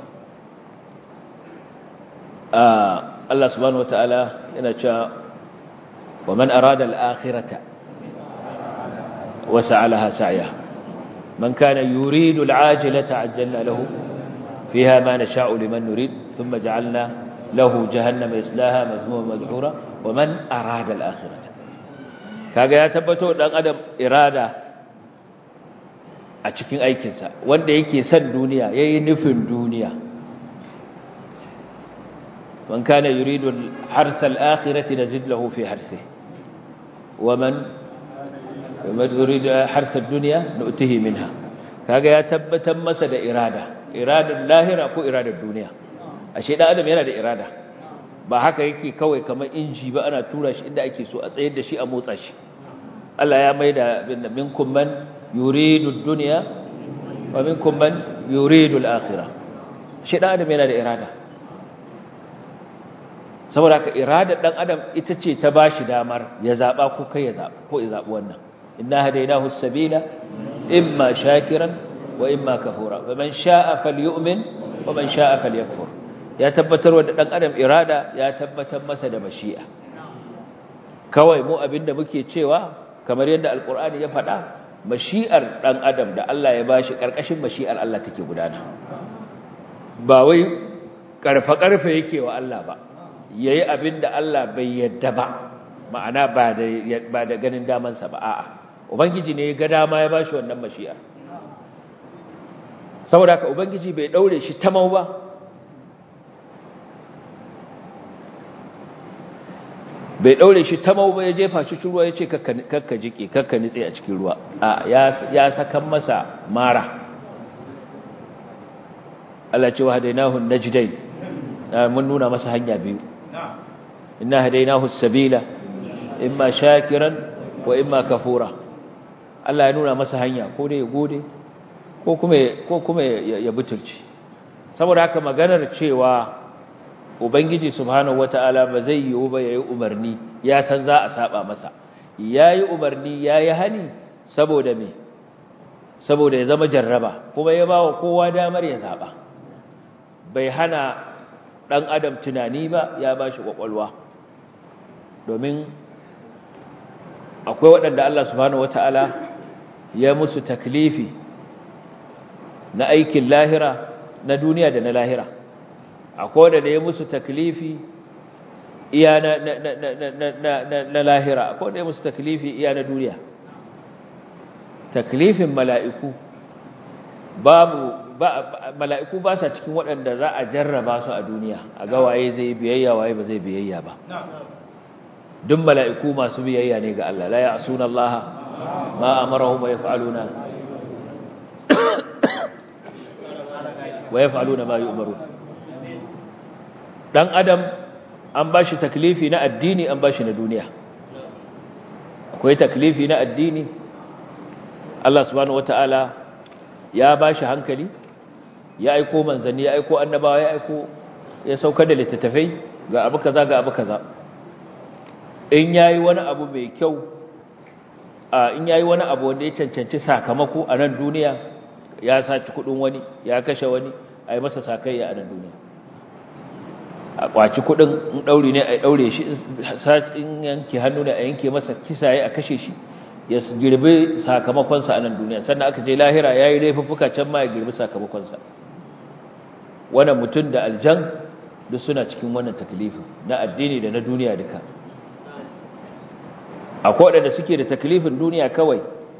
Allah subhanahu wa ta'ala yana cewa wa man arada al'akhirata wa sa'alaha sa'ya man kana yuridu al'ajilata ajjalna lahu fiha ma nasha'u liman nurid thumma ja'alna lahu jahannama yaslaha madhmuman madhura wa man arada al'akhirata kaga ya tabbato dan adam irada a cikin aikinsa wanda yake son duniya yayi nufin duniya man kana yuridu harsa al-akhirati nazid lahu fi harsihi wa man man yuridu harsa ad-dunya nu'tihi minha kaga ya tabbatar masa da irada iradar lahira ko iradar duniya ashe dan adam yana da irada ba haka yake kawai kamar inji ba ana tura shi inda ake so a tsayar da shi a motsa shi Allah ya maida binna minkum man yuridu ad-dunya wa minkum man yuridu al-akhirah shi dan adam yana da irada saboda ka iradar dan adam ita ce ta bashi damar ya zaba ko kai ya zaba ko ya zabi wannan inna hadaynahu as-sabila imma shakiran wa imma kafura faman sha'a falyu'min wa man sha'a falyakfur ya tabbatar da dan adam irada ya tabbatar masa da mashi'a kawai mu abinda muke cewa kamar yadda alkur'ani ya faɗa mashi'ar dan adam da Allah ya bashi karkashin mashi'ar Allah take gudana ba wai karfa karfe yake wa Allah ba yayi abinda Allah bai yadda ba ma'ana ba da ba da ganin daman sa ba a'a ubangiji ne ya ga dama ya bashi wannan mashi'ar saboda ka ubangiji bai daure shi tamau ba bai daure shi ta mau ba ya jefa shi ruwa ya ce kakka jike kakka nitse a cikin ruwa a ya sakan masa mara Allah ce wa hadainahu najdain mun nuna masa hanya biyu inna hadainahu sabila imma shakiran wa imma kafura Allah ya nuna masa hanya ko dai ya gode ko kuma ko kuma ya butulci saboda haka maganar cewa ubangiji subhanahu wataala ba zai yiwu ba yayi umarni ya san za a saba masa yayi umarni yayi hani saboda me saboda ya zama jarraba kuma ya bawa kowa damar ya zaba bai hana dan adam tunani ba ya bashi kwakwalwa domin akwai waɗanda Allah subhanahu wataala ya musu taklifi na aikin lahira na duniya da na lahira akwai wanda ya musu taklifi iya na na na na na na lahira akwai wanda ya musu taklifi iya na duniya taklifin mala'iku babu ba mala'iku ba sa cikin waɗanda za a jarraba su a duniya a ga waye zai biyayya waye ba zai biyayya ba duk mala'iku masu biyayya ne ga Allah la ya'suna Allah ma amarahum wa yaf'aluna wa yaf'aluna ma yu'marun dan adam an bashi taklifi na addini an bashi na duniya akwai taklifi na addini Allah subhanahu wataala ya bashi hankali ya aiko manzanni ya aiko annabawa ya aiko ya saukar da littattafai ga abu kaza ga abu kaza in yayi wani abu mai kyau a in yayi wani abu wanda ya cancanci sakamako a nan duniya ya saci kudin wani ya kashe wani ai masa sakayya a nan duniya a kwaci kudin in daure ne a daure shi in yanke hannu ne a yanke masa kisaye a kashe shi ya girbi sakamakonsa a nan duniya sannan aka je lahira ya yi laifuffuka can ma ya girbi sakamakonsa wannan mutum da aljan duk suna cikin wannan taklifin na addini da na duniya duka akwai waɗanda suke da taklifin duniya kawai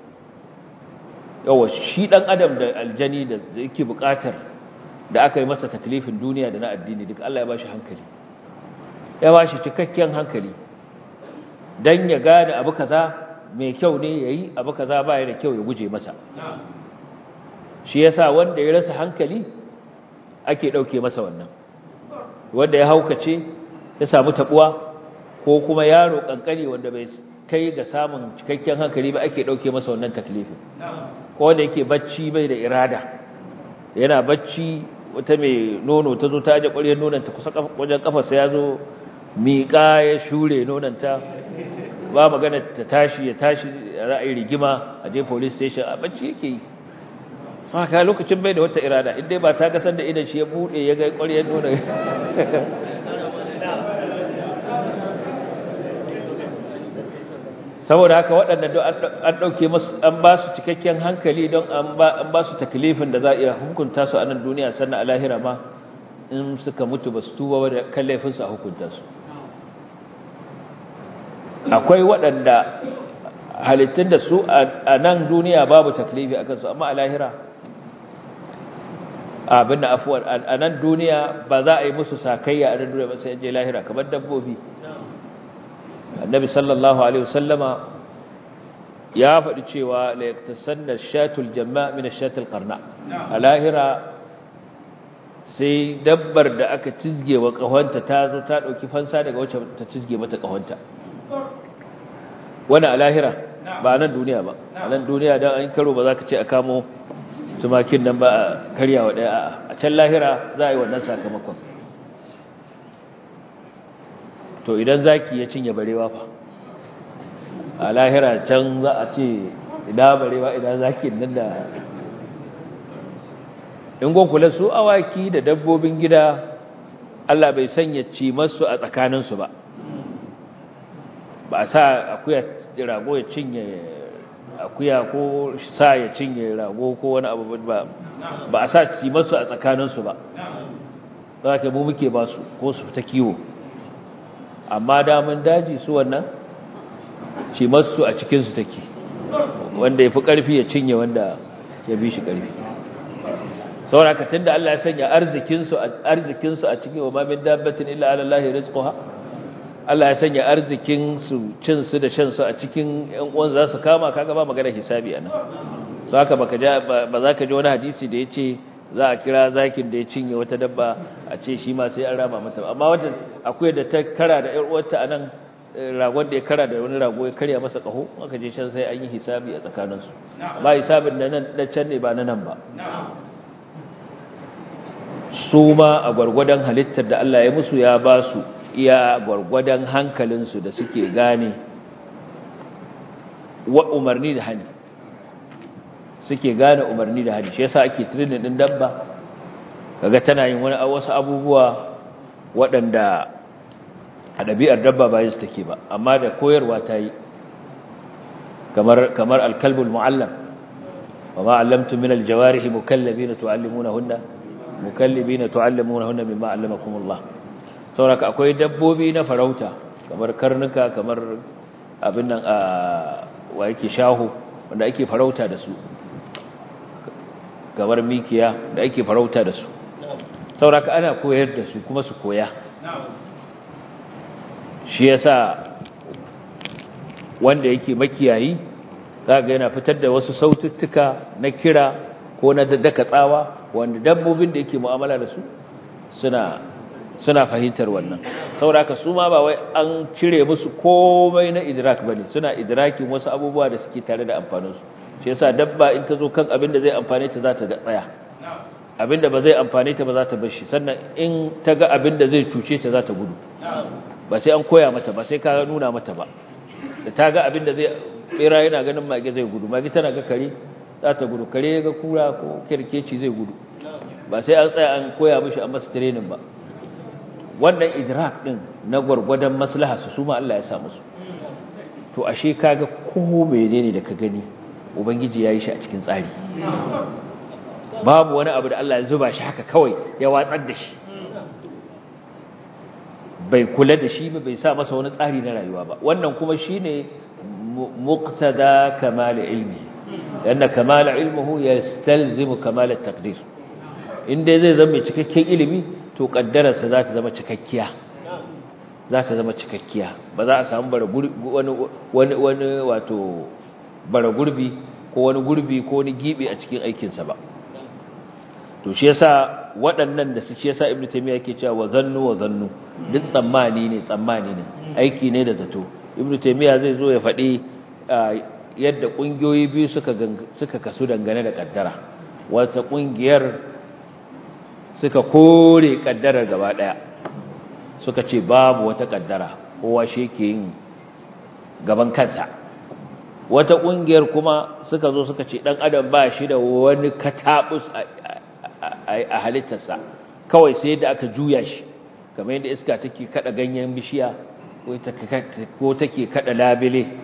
yawa shi ɗan adam da aljani da yake buƙatar da aka yi masa taklifin duniya da na addini duk Allah ya ba shi hankali ya ba shi cikakken hankali don ya gane abu kaza mai kyau ne ya yi abu kaza ba ya da kyau ya guje masa shi yasa wanda ya rasa hankali ake ɗauke masa wannan wanda ya haukace ya samu taɓuwa ko kuma yaro ƙanƙani wanda bai kai ga samun cikakken hankali ba ake ɗauke masa wannan taklifin ko wanda yake bacci bai da irada yana bacci wata mai nono ta zo ta aje ƙwaryar nonanta kusa wajen kafarsa ya zo miƙa ya shure nonanta ba magana ta tashi ya tashi ra'ayi rigima a je police station a bacci yake yi haka lokacin bai da wata irada inda ba ta gasar da idan shi ya bude ya ga ƙwaryar nuna saboda haka waɗanda an ɗauke masu an ba su cikakken hankali don an ba su taklifin da za a iya hukunta su a nan duniya sannan a lahira ma in suka mutu ba su tuba da kan laifinsu a hukunta su akwai waɗanda halittun da su a nan duniya babu taklifi a kansu amma a lahira abin da afuwar a nan duniya ba za a yi musu sakayya a nan duniya ba sai je lahira kamar dabbobi annabi sallallahu alaihi wasallama ya faɗi cewa la yaktasanna shatul jamma min ash-shatil qarna a lahira sai dabbar da aka cizge wa kahonta ta zo ta dauki fansa daga wacce ta cizge mata kahonta wannan a lahira ba nan duniya ba a nan duniya dan an karo ba za ka ce a kamo tumakin nan ba a karyawa daya a can lahira za a yi wannan sakamakon to idan zaki ya cinye barewa fa a lahira can za a ce ina barewa idan zaki nan da in kula su awaki da dabbobin gida Allah bai sanya ci masu a tsakaninsu ba ba a sa akuya rago ya cinye akuya ko sa ya cinye rago ko wani abu ba ba a sa ci masu a tsakaninsu ba za ka mu muke ba su ko su ta kiwo amma damun daji su wannan ci masu a cikinsu take wanda ya fi ƙarfi ya cinye wanda ya bi shi ƙarfi sauraka tun da Allah ya sanya arzikinsu a cikin wa mamin dabbatin illa alallahi rizquha Allah ya sanya arzikinsu cinsu da shansu a cikin ‘yan uwan za su kama kaga ba magana hisabi a nan su haka ba za ka ji wani hadisi da ya ce za a kira zakin da ya cinye wata dabba a ce shi ma sai an rama mata amma wata akwai da ta kara da ‘yan uwarta a nan ragon da ya kara da wani rago ya karya masa ƙaho aka je can sai an yi hisabi a tsakaninsu ba hisabin na can ne ba na nan ba su ma a gwargwadon halittar da Allah ya musu ya ba su iya gwargwadon hankalinsu da suke gane wa umarni da hani suke gane umarni da hani shi yasa ake training din dabba kaga tana yin wani wasu abubuwa waɗanda a ɗabi'ar dabba ba yin take ba amma da koyarwa ta yi kamar kamar alkalbul muallam wa ma allamtu min aljawarihi mukallibina tuallimunahunna mukallibina tuallimunahunna mimma allamakumullah saboda akwai dabbobi na farauta kamar karnuka kamar abin nan a wa yake shaho wanda ake farauta da su kamar mikiya da ake farauta da su saboda ana koyar da su kuma su koya shi yasa wanda yake makiyayi zaga yana fitar da wasu saututtuka na kira ko na daka tsawa wanda dabbobin da yake mu'amala da su suna suna fahimtar wannan saboda su ma ba wai an cire musu komai na idrak bane suna idrakin wasu abubuwa da suke tare da amfanin su shi yasa dabba in ta zo kan abin da zai amfane ta za ta ga tsaya abin da ba zai amfane ta ba za ta bar shi sannan in ta ga abin da zai cuce ta za ta gudu ba sai an koya mata ba sai ka nuna mata ba da ta ga abin da zai bera yana ganin mage zai gudu mage tana ga kare za ta gudu kare ga kura ko kirkeci zai gudu ba sai an tsaya an koya mishi a masa training ba wannan idrak din na gwargwadon maslaha su suma Allah ya sa musu to ashe kaga ko menene da ka gani ubangiji yayi shi a cikin tsari babu wani abu da Allah ya zuba shi haka kawai ya watsar da shi bai kula da shi ba bai sa masa wani tsari na rayuwa ba wannan kuma shine muqtada kamal ilmi لأن كمال علمه يستلزم كمال التقدير in dai zai zama cikakken ilimi to kaddararsa za ta zama cikakkiya za ta zama cikakkiya ba za a samu bara wani wani wani wato bara gurbi ko wani gurbi ko wani gibi a cikin aikinsa ba to shi yasa waɗannan da su shi yasa ibnu taymiya yake cewa wa zannu wa zannu duk tsammani ne tsammani ne aiki ne da zato ibnu taymiya zai zo ya faɗi yadda ƙungiyoyi biyu suka suka kasu dangane da kaddara wata ƙungiyar suka kore kaddarar gaba daya suka ce babu wata kaddara kowa shi yake yin gaban kansa wata kungiyar kuma suka zo suka ce dan adam ba shi da wani katabus a halittarsa kawai sai da aka juya shi kamar yadda iska take kada ganyen bishiya ko take kada labile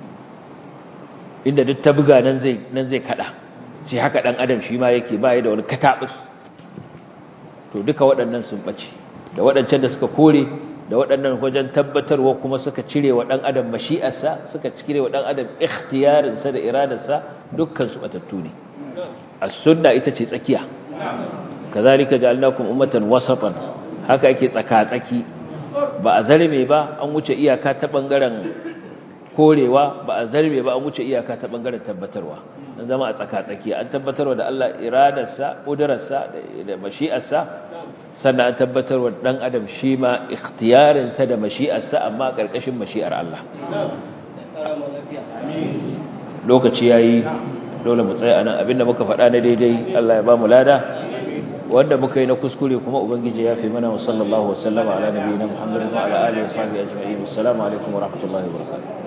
inda duk ta buga nan zai nan zai kada sai haka dan adam shi ma yake ba da wani katabus to duka waɗannan sun ɓace da waɗancan da suka kore da waɗannan wajen tabbatarwa kuma suka cire wa ɗan adam mashi'arsa suka cire wa ɗan adam ikhtiyarinsa da iradarsa dukkan su batattu ne as-sunna ita ce tsakiya kazalika ja'alnakum ummatan wasatan haka yake tsaka-tsaki ba a zarme ba an wuce iyaka ta bangaren korewa ba a zarme ba an wuce iyaka ta bangaren tabbatarwa an zama a tsaka-tsaki an tabbatarwa da Allah iradarsa ƙudurarsa da mashi'arsa sannan an tabbatarwa ɗan adam shi ma ikhtiyarinsa da mashi'arsa amma a ƙarƙashin mashi'ar Allah lokaci ya yi dole mu tsaye a nan abinda muka faɗa na daidai Allah ya ba mu lada wanda muka yi na kuskure kuma ubangiji ya fi mana wa sallallahu wasallama ala nabiyina muhammadin wa ala alihi wa sahbihi ajma'in assalamu alaikum wa rahmatullahi wa barakatuh